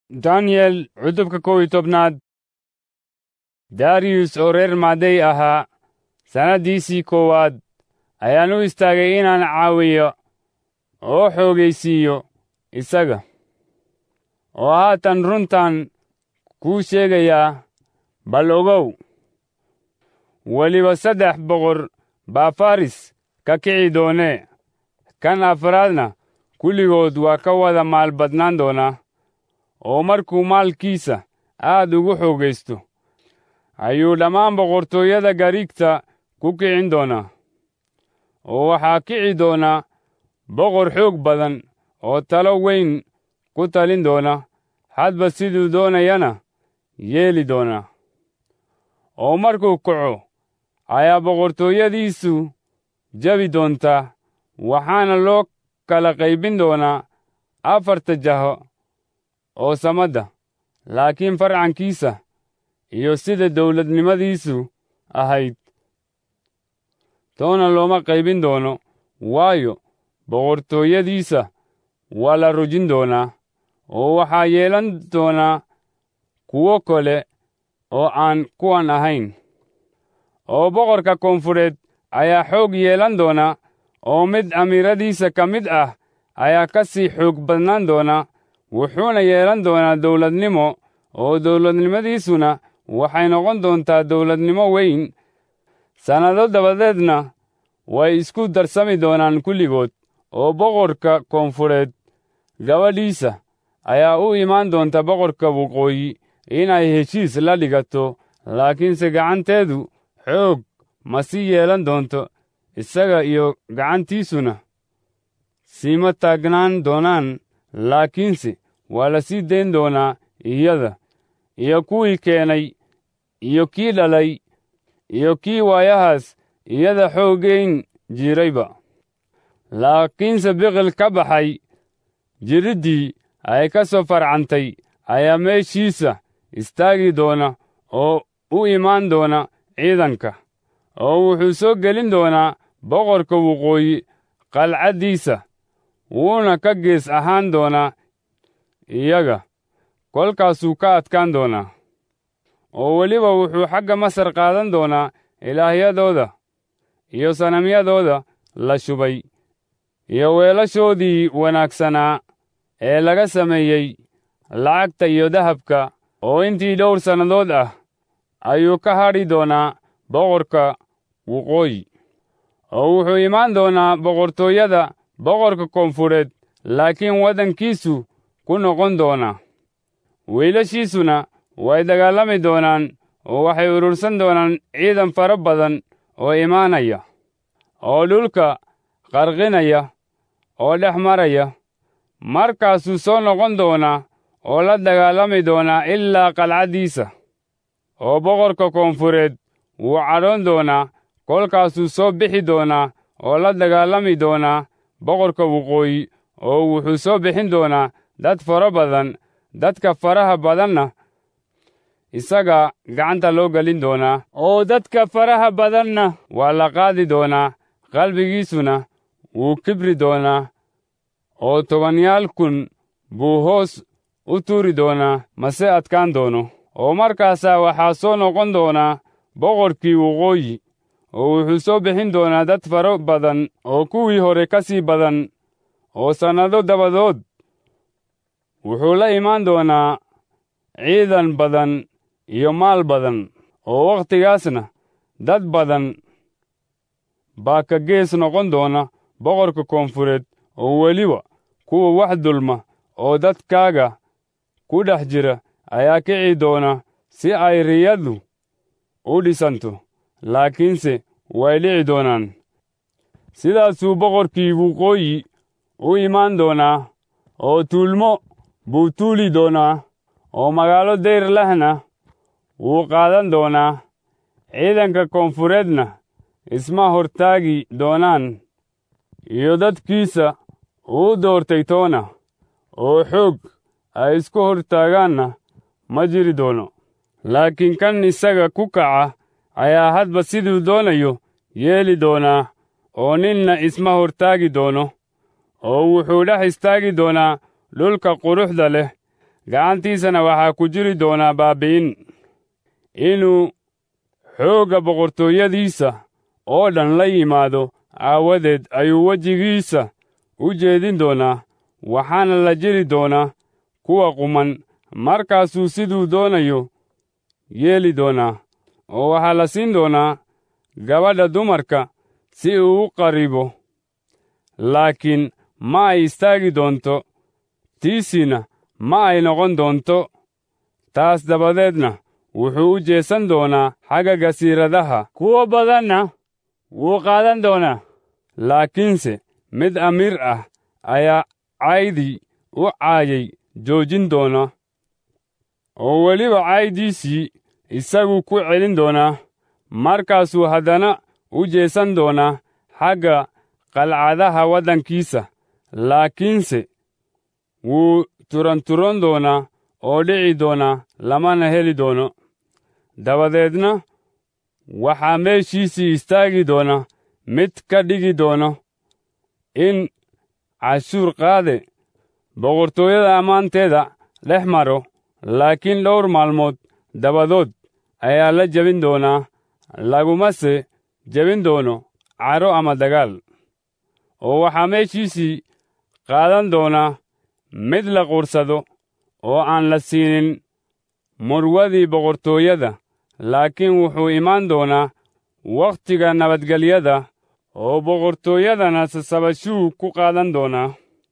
daniel cutubka kow iyo tobnaad dariyus oo reer maaday ahaa sannaddiisii koowaad ayaan u istaagay inaan caawiyo oo xoogaysiiyo isaga oo haatan runtan kuu sheegayaa bal ogow weliba saddex boqor baa faris ka kici doonee kan afraadna kulligood waa ka wada maal badnaan doonaa oo markuu maalkiisa aad ugu xoogaysto ayuu dhammaan boqortooyada gariigta ku kicin doonaa oo waxaa kici doona boqor xoog badan oo talo weyn ku talin doona hadba siduu doonayana yeeli doonaa oo markuu kaco ayaa boqortooyadiisu jabi doontaa waxaana loo kala qaybin doonaa afarta jaho oo samadda laakiin farcankiisa iyo sida dawladnimadiisu ahayd toona looma qaybin doono waayo boqortooyadiisa waa la rujin doonaa oo waxaa yeelan doonaa kuwo kale oo aan kuwan ahayn oo boqorka koonfureed ayaa xoog yeelan doona oo mid amiiradiisa ka mid ah ayaa ka sii xoog badnaan doona wuxuuna yeelan doonaa dawladnimo oo dawladnimadiisuna waxay noqon doontaa dawladnimo weyn sannado dabadeedna way isku darsami doonaan kulligood oo boqorka koonfureed gabadhiisa ayaa u imaan doonta boqorka waqooyi inay heshiis la dhigato laakiinse gacanteedu xoog ma sii yeelan doonto isaga iyo gacantiisuna siima taagnaan doonaan laakiinse waa la sii dayn doonaa iyada iyo kuwii keenay iyo kii dhalay iyo kii waayahaas iyada xooggayn jirayba laakiinse biqil ka baxay jiriddii ay ka soo farcantay ayaa meeshiisa istaagi doona oo u imaan doona ciidanka oo wuxuu soo gelin doonaa boqorka waqooyi qalcaddiisa wuuna ka gees ahaan doonaa iyaga kolkaasuu ka adkaan doonaa oo weliba wuxuu xagga masar qaadan doonaa ilaahyadooda iyo sanamyadooda la shubay iyo weelashoodii wanaagsanaa ee laga sameeyey lacagta iyo dahabka oo intii dhowr sannadood ah ayuu ka hadhi doonaa boqorka waqooyi oo wuxuu imaan doonaa boqortooyada boqorka koonfureed laakiin waddankiisu ku noqon doonaa wiilashiisuna way dagaalami doonaan oo waxay urursan doonaan ciidan fara badan oo imaanaya oo dhulka qarqinaya oo dhex maraya markaasuu soo noqon doonaa oo la dagaalami doonaa ilaa qalcaddiisa oo boqorka koonfureed wuu cadhoon doonaa kolkaasuu soo bixi doonaa oo la dagaalami doonaa boqorka waqooyi oo wuxuu soo bixin doonaa dad fara badan dadka faraha badanna isaga gacanta loo gelin doonaa oo dadka faraha badanna waa la qaadi doonaa qalbigiisuna wuu kibri doonaa oo tobanyaal kun buu hoos u tuuri doonaa mase adkaan doono oo markaasaa waxaa soo noqon doonaa boqorkii waqooyi oo wuxuu soo bixin doonaa dad faro badan oo kuwii hore ka sii badan oo sannado dabadood wuxuu la imaan doonaa ciidan badan iyo maal badan oo wakhtigaasna dad badan baa ka gees noqon doona boqorka koonfureed oo weliba kuwa wax dulma oo dadkaaga ku dhex jira ayaa kici doona si ay riyadu u dhisanto laakiinse way dhici doonaan sidaasuu boqorkii waqooyi u imaan doonaa oo tuulmo buu tuuli doonaa oo magaalo dayr lehna wuu qaadan doonaa ciidanka koonfureedna isma hortaagi doonaan iyo dadkiisa uu doortay toona oo xoog ay isku hortaagaanna ma jiri doono laakiin kan isaga ku kaca ayaa hadba siduu doonayo yeeli doonaa oo ninna isma hortaagi doono oo wuxuu dhex istaagi doonaa dhulka quruxda leh gacantiisana waxaa ku jiri doonaa baabi'in inuu xoogga boqortooyadiisa oo dhan la yimaado aawadeed ayuu wejigiisa u jeedin doonaa waxaana la jiri doonaa kuwa quman markaasuu siduu doonayo yeeli doonaa oo waxaa la siin doonaa gabadha dumarka si uu u qaribo laakiin ma ay istaagi doonto tiisiina ma ay noqon doonto taas dabadeedna wuxuu u jeesan doonaa xagga gasiiradaha kuwo badanna wuu qaadan doonaa laakiinse mid amiir ah ayaa caydii u caayay joojin doona oo weliba caaydiisii isagu ku celin doonaa markaasuu haddana u jeesan doonaa xagga qalcadaha waddankiisa laakiinse wuu turanturan doonaa oo dhici doonaa lamana heli doono dabadeedna waxaa meeshiisii istaagi doona mid ka dhigi doono in cashuur qaade boqortooyada ammaanteeda dhex maro laakiin dhowr maalmood dabadood ayaa la jebin doonaa lagumase jebin doono caro ama dagaal oo waxaa meeshiisii qaadan doonaa mid la qursado oo aan la siinin murwadii boqortooyada laakiin wuxuu imaan doonaa wakhtiga nabadgelyada oo boqortooyadana sasabashuu ku qaadan doonaa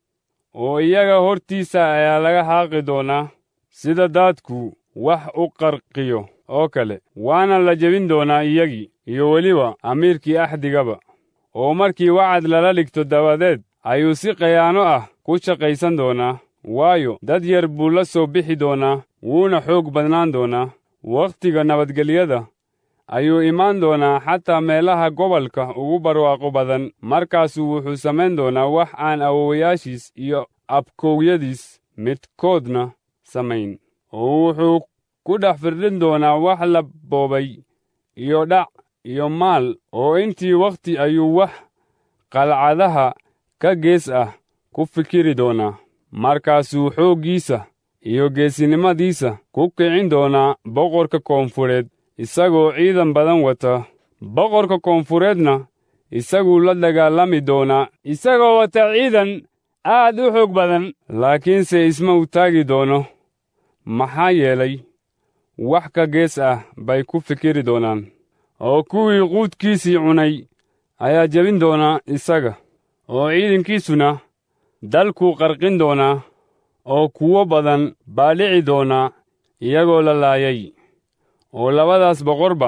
oo iyaga hortiisa ayaa laga haaqi doonaa sida daadku wax u qarqiyo oo kale waana la jebin doonaa iyagii iyo weliba amiirkii axdigaba oo markii wacad lala dhigto dabadeed ayuu si khayaano ah ku shaqaysan doonaa waayo dad yar buu la soo bixi doonaa wuuna xoog badnaan doonaa wakhtiga nabadgelyada ayuu imaan doonaa xataa meelaha gobolka ugu barwaaqo badan markaasuu wuxuu samayn doonaa wax aan awowayaashiis iyo abkowyadiis midkoodna samayn oo wuxuu ku dhex firdhin doonaa wax la boobay iyo dhac iyo maal oo intii wakhti ayuu wax qalcadaha ka gees ah ku fikiri doonaa markaasuu xooggiisa iyo geesinimadiisa ku kicin doonaa boqorka koonfureed isagoo ciidan badan wata boqorka koonfureedna isaguu la dagaalami doonaa isagoo wata ciidan aad u xoog badan laakiinse isma u taagi doono maxaa yeelay wax ka gees ah bay ku fikiri doonaan oo kuwii quudkiisii cunay ayaa jebin doonaa isaga oo ciidankiisuna dalkuu qarqin doonaa oo kuwo badan baa dhici doonaa iyagoo la laayay oo labadaas boqorba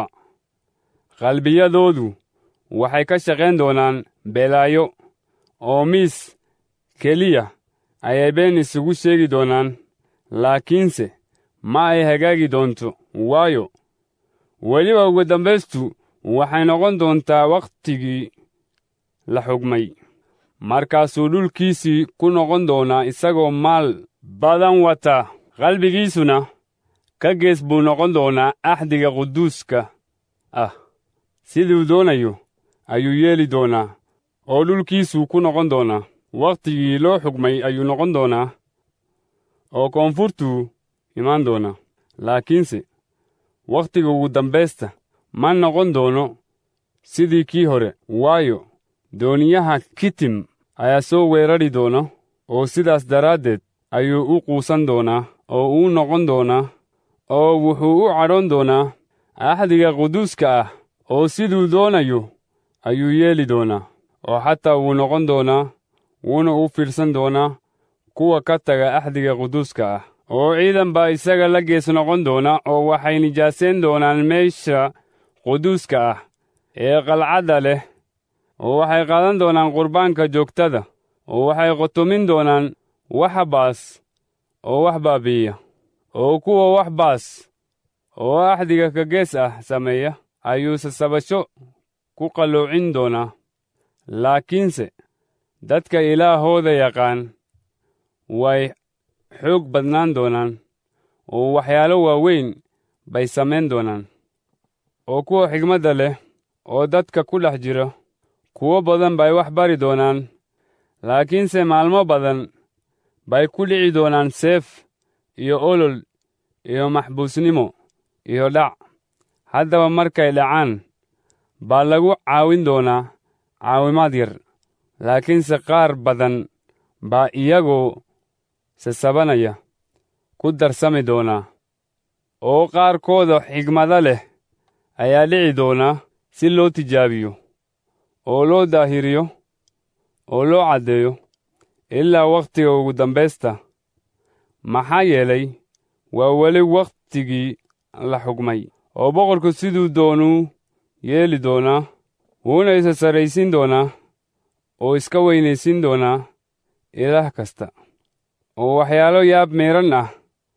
qalbiyadoodu waxay ka shaqayn doonaan belaayo oo miis keliya ayay been isugu sheegi doonaan laakiinse ma ay hagaagi doonto waayo weliba ugu dambaystu waxay noqon doontaa wakhtigii la xugmay markaasuu dhulkiisii ku noqon doonaa isagoo maal badan wata qalbigiisuna ka gees buu noqon doonaa axdiga quduuska ah siduu doonayo ayuu yeeli doonaa oo dhulkiisuu ku noqon doonaa wakhtigii loo xugmay ayuu noqon doonaa oo koonfurtuu imaan doonaa laakiinse wakhtiga ugu dambaysta ma noqon doono sidii kii hore waayo dooniyaha kitim ayaa soo weerari doona oo sidaas daraaddeed ayuu u quusan doonaa oo uu noqon doonaa oo wuxuu u cadhoon doonaa axdiga quduuska ah oo siduu doonayo ayuu yeeli doonaa oo xataa wuu noqon doonaa wuuna u fiirsan doonaa kuwa ka taga axdiga quduuska ah oo ciidan baa isaga la gees noqon doona oo waxay nijaaseen doonaan meesha quduuska ah ee qalcadda leh oo waxay qaadan doonaan qurbaanka joogtada oo waxay qotomin doonaan wax baas oo wax baabi'iya oo kuwa wax baas oo axdiga ka gees ah sameeya ayuu sasabasho ku qalloocin doonaa laakiinse dadka ilaahooda yaqaan way xoog badnaan doonaan oo waxyaalo waaweyn bay samayn doonaan oo kuwa xigmadda leh oo dadka ku dhex jira kuwo badan bay wax bari doonaan laakiinse maalmo badan bay ku dhici doonaan seef iyo olol iyo maxbuusnimo iyo dhac haddaba markay dhacaan baa lagu caawin doonaa caawimaad yar laakiinse qaar badan baa iyagoo sasabanaya ku darsami doonaa oo qaarkooda xigmada leh ayaa dhici doona si loo tijaabiyo oo loo daahiriyo oo loo caddeeyo ilaa wakhtiga ugu dambaysta maxaa yeelay waa weli wakhtigii la xugmay oo boqorku siduu doonuu yeeli doonaa wuuna isa sarraysiin doonaa oo iska weynaysiin doonaa ilaah kasta oo waxyaalo yaab miidhan ah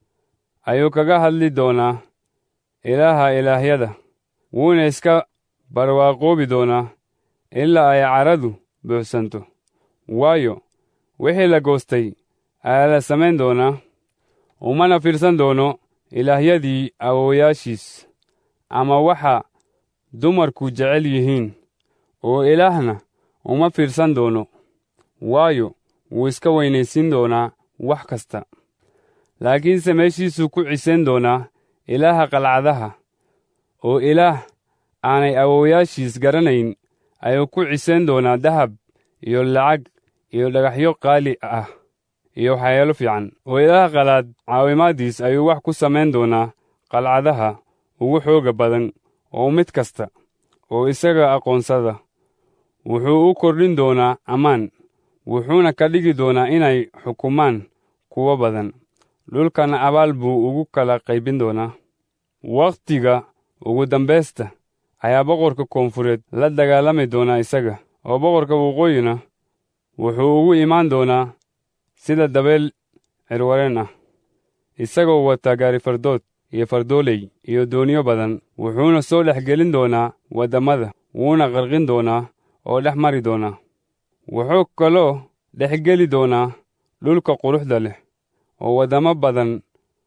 ayuu kaga hadli doonaa ilaaha ilaahyada wuuna iska barwaaqoobi doonaa ilaa ay caradu buuxsanto waayo wixii la goostay ayaa la samayn doonaa umana fiirsan doono ilaahyadii awowayaashiis ama waxa dumarku jecel yihiin oo ilaahna uma fiirsan doono waayo wuu iska weynaysiin doonaa wax kasta laakiinse meeshiisuu ku cisayn doonaa ilaaha qalcadaha oo ilaah aanay awowayaashiis garanayn ayuu ku cisayn doonaa dahab iyo lacag iyo dhagaxyo qaali ah iyo waxyaalo fiican oo ilaaha qalaad caawimaaddiis ayuu wax ku samayn doonaa qalcadaha ugu xooga badan oo mid kasta oo isaga aqoonsada wuxuu u kordhin doonaa ammaan wuxuuna ka dhigi doonaa inay xukumaan kuwo badan dhulkana abaal buu ugu kala qaybin doonaa wakhtiga ugu dambaysta ayaa boqorka koonfureed la dagaalami doonaa isaga oo boqorka waqooyina wuxuu ugu imaan doonaa sida dabeel cirwareen ah isagoo wata gaari fardood iyo fardooley iyo dooniyo badan wuxuuna soo dhex gelin doonaa waddamada wuuna qarqin doonaa oo dhex mari doonaa wuxuu kaloo dhex geli doonaa dhulka quruxda leh oo waddamo badan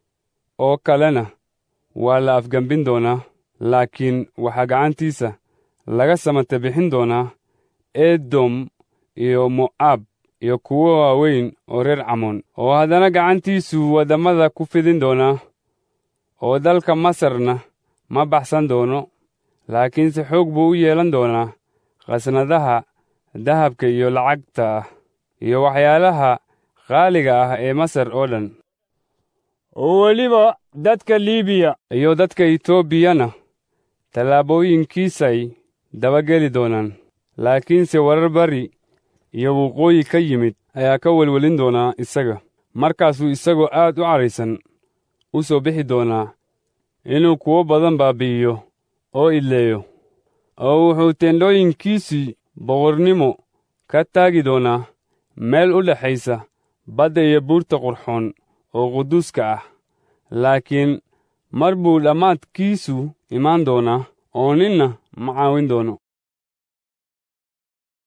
oo kalena waa la afgembin doonaa laakiin waxaa gacantiisa laga samata bixin doonaa edom iyo mo'aab iyo kuwo waaweyn oo reer camoon oo haddana gacantiisu waddamada ku fidin doonaa oo dalka masarna ma baxsan doono laakiinse xoog buu u yeelan doonaa khasnadaha dahabka iyo lacagta ah iyo waxyaalaha qaaliga ah ee masar oo dhan oo weliba dadka liibiya iyo dadka etoobiyana tallaabooyinkiisay dabageli doonaan laakiinse warar bari iyo waqooyi ka yimid ayaa ka welwelin doonaa isaga markaasuu isagoo aad u caraysan u soo bixi doonaa inuu kuwo badan baabi'iyo oo idleeyo oo wuxuu teendhooyinkiisii boqornimo ka taagi doonaa meel u dhexaysa badda iyo buurta qurxoon oo quduuska ah laakiin mar buu dhammaadkiisu imaan doonaa oo ninna ma caawin doono